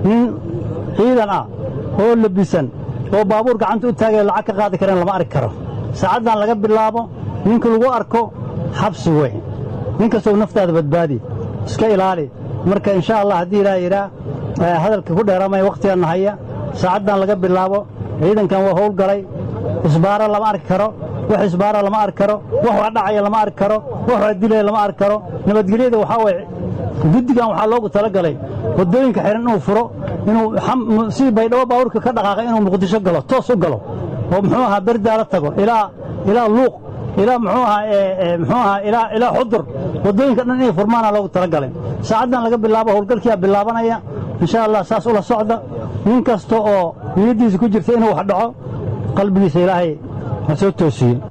nin ciidan ah oo labisan oo baabuur gacanta u taagaya lacag ka qaadi kareen lama arki karo saacaddan laga bilaabo ninka lagu arko xabsi wey nin kastoo naftaada badbaadi iska ilaali marka insha allah haddii ilaaha yidhaa hadalka ku dheeramaya wakhtiganna haya saacaddan laga bilaabo ciidankan waa howlgalay isbaaro lama arki karo wax isbaara lama arki karo wax wax dhacaya lama arki karo wax wax dilaya lama arki karo nabadgelyada waxaa waye guddigan waxaa loogu talagalay waddooyinka xihan inuu furo inuu si baydhabo baabuurka ka dhaqaaqay inuu muqdisho galo toos u galo oo muxuu ahaa berdaala tago ilaa ilaa luuq ilaa muxuu ahaa muxuu ahaa ilaa ilaa xudur waddooyinka dhan inay furmaana loogu talagalay saacaddan laga bilaabo howlgalkiyaa bilaabanaya insha allah saas ula socda nin kasta oo niyaddiisa ku jirta inuu wax dhaco qalbigiisa ilaahay ha soo toosiyo